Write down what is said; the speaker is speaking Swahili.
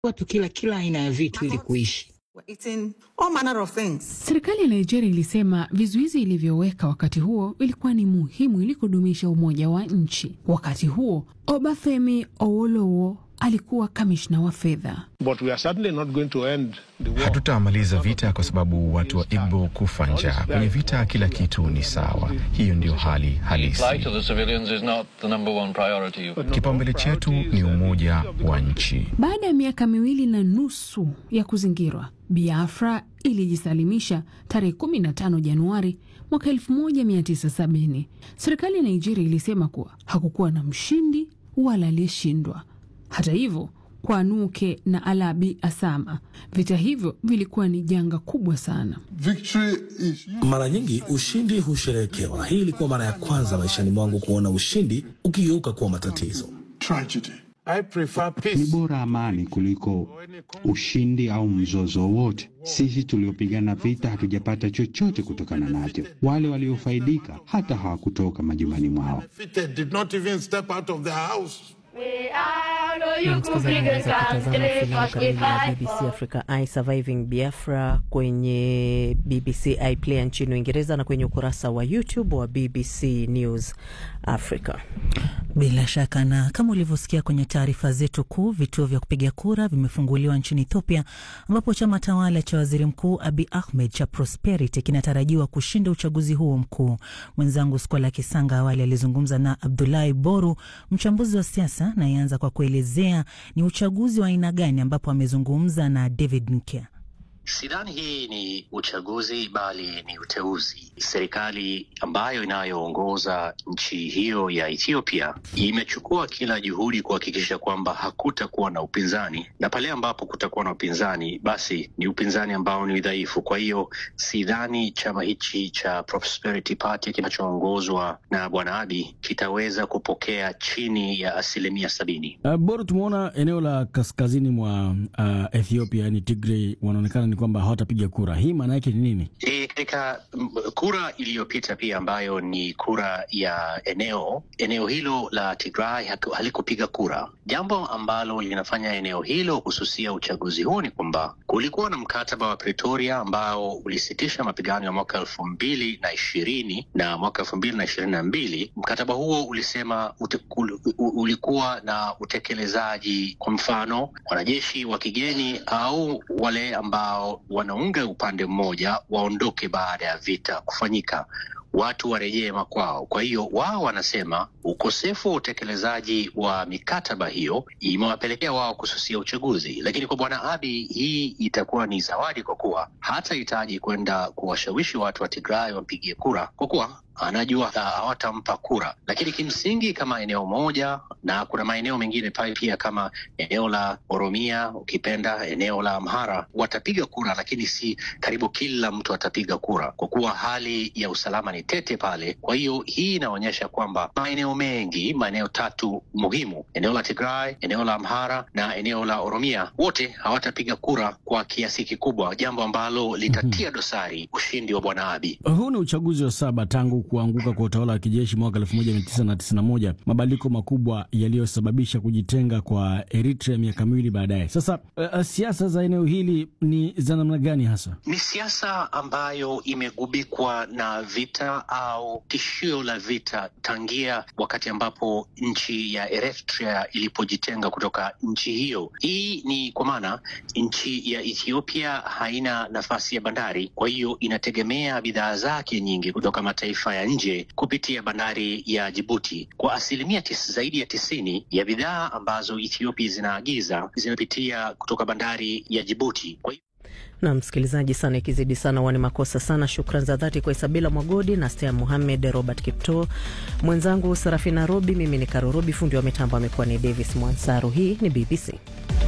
watu kila kila aina ya vitu ili kuishi. We're eating all manner of things. Serikali ya Nigeria ilisema vizuizi ilivyoweka wakati huo ilikuwa ni muhimu ili kudumisha umoja wa nchi. Wakati huo Obafemi Awolowo alikuwa kamishna wa fedha. But we are certainly not going to end the war. Hatutamaliza vita kwa sababu watu wa Igbo kufa njaa. Kwenye vita kila kitu ni sawa. Hiyo ndio hali halisi. Flight of the civilians is not the number one priority. Kipaumbele chetu ni umoja wa nchi. Baada ya miaka miwili na nusu ya kuzingirwa, Biafra ilijisalimisha tarehe 15 Januari mwaka 1970. Serikali ya Nigeria ilisema kuwa hakukuwa na mshindi wala aliyeshindwa. Hata hivyo, kwa Nuke na Alabi Asama, vita hivyo vilikuwa ni janga kubwa sana. Victory is Mara nyingi ushindi husherehekewa. Hii ilikuwa mara ya kwanza maishani mwangu kuona ushindi ukigeuka kuwa matatizo. tragedy. I prefer Ni peace. bora amani kuliko ushindi au mzozo wowote. Sisi tuliopigana vita hatujapata chochote kutokana nacho. Wale waliofaidika hata hawakutoka majumbani mwao. Defeated did not even step out of their house. Na msikilizaji, unaweza kutazama filamu kamili ya BBC Africa I Surviving Biafra kwenye BBC iPlayer nchini Uingereza na kwenye ukurasa wa YouTube wa BBC News Africa. Bila shaka na kama ulivyosikia kwenye taarifa zetu kuu, vituo vya kupiga kura vimefunguliwa nchini Ethiopia, ambapo chama tawala cha waziri mkuu Abi Ahmed cha Prosperity kinatarajiwa kushinda uchaguzi huo mkuu. Mwenzangu Skola Kisanga awali alizungumza na Abdulahi Boru, mchambuzi wa siasa, na ianza kwa kuelezea ni uchaguzi wa aina gani, ambapo amezungumza na David Nkya. Sidhani hii ni uchaguzi bali ni uteuzi. Serikali ambayo inayoongoza nchi hiyo ya Ethiopia imechukua kila juhudi kuhakikisha kwamba hakutakuwa na upinzani, na pale ambapo kutakuwa na upinzani, basi ni upinzani ambao ni dhaifu. Kwa hiyo sidhani chama hichi cha Prosperity Party kinachoongozwa na Bwana Abiy kitaweza kupokea chini ya asilimia sabini. Uh, bora tumeona eneo la kaskazini mwa uh, Ethiopia yani Tigray wanaonekana ni kwamba hawatapiga kura. Hii maana yake ni nini? E, katika m, kura iliyopita pia ambayo ni kura ya eneo eneo hilo la Tigray haku- halikupiga kura, jambo ambalo linafanya eneo hilo kususia uchaguzi huu ni kwamba kulikuwa na mkataba wa Pretoria ambao ulisitisha mapigano ya mwaka elfu mbili na ishirini na mwaka elfu mbili na ishirini na mbili. Mkataba huo ulisema ute, ul, u- ulikuwa na utekelezaji, kwa mfano wanajeshi wa kigeni au wale ambao wanaunga upande mmoja waondoke baada ya vita kufanyika watu warejee makwao. Kwa hiyo wao wanasema ukosefu wa utekelezaji wa mikataba hiyo imewapelekea wao kususia uchaguzi, lakini kwa bwana Abiy hii itakuwa ni zawadi, kwa kuwa hatahitaji kwenda kuwashawishi watu wa Tigray wampigie kura, kwa kuwa anajua ha- hawatampa kura. Lakini kimsingi kama eneo moja, na kuna maeneo mengine pale pia kama eneo la Oromia, ukipenda eneo la Amhara, watapiga kura, lakini si karibu kila mtu atapiga kura, kwa kuwa hali ya usalama ni tete pale. Kwa hiyo hii inaonyesha kwamba maeneo mengi, maeneo tatu muhimu, eneo la Tigray, eneo la Amhara na eneo la Oromia, wote hawatapiga kura kwa kiasi kikubwa, jambo ambalo litatia dosari ushindi wa bwana Abiy. Huu ni uchaguzi wa saba tangu kuanguka kwa utawala wa kijeshi mwaka 1991, mabadiliko makubwa yaliyosababisha kujitenga kwa Eritrea miaka miwili baadaye. Sasa uh, siasa za eneo hili ni za namna gani hasa? ni siasa ambayo imegubikwa na vita au tishio la vita tangia wakati ambapo nchi ya Eritrea ilipojitenga kutoka nchi hiyo. Hii ni kwa maana nchi ya Ethiopia haina nafasi ya bandari, kwa hiyo inategemea bidhaa zake nyingi kutoka mataifa ya nje kupitia bandari ya Jibuti. Kwa asilimia tis, zaidi ya tisini ya bidhaa ambazo Ethiopia zinaagiza zinapitia kutoka bandari ya Jibuti. Kwa hiyo na msikilizaji sana, ikizidi sana wani makosa sana. Shukran za dhati kwa Isabila Mwagodi na Stea Muhamed, Robert Kipto, mwenzangu Sarafina Robi, mimi ni Karo Robi, fundi wa mitambo amekuwa ni Davis Mwansaru. Hii ni BBC.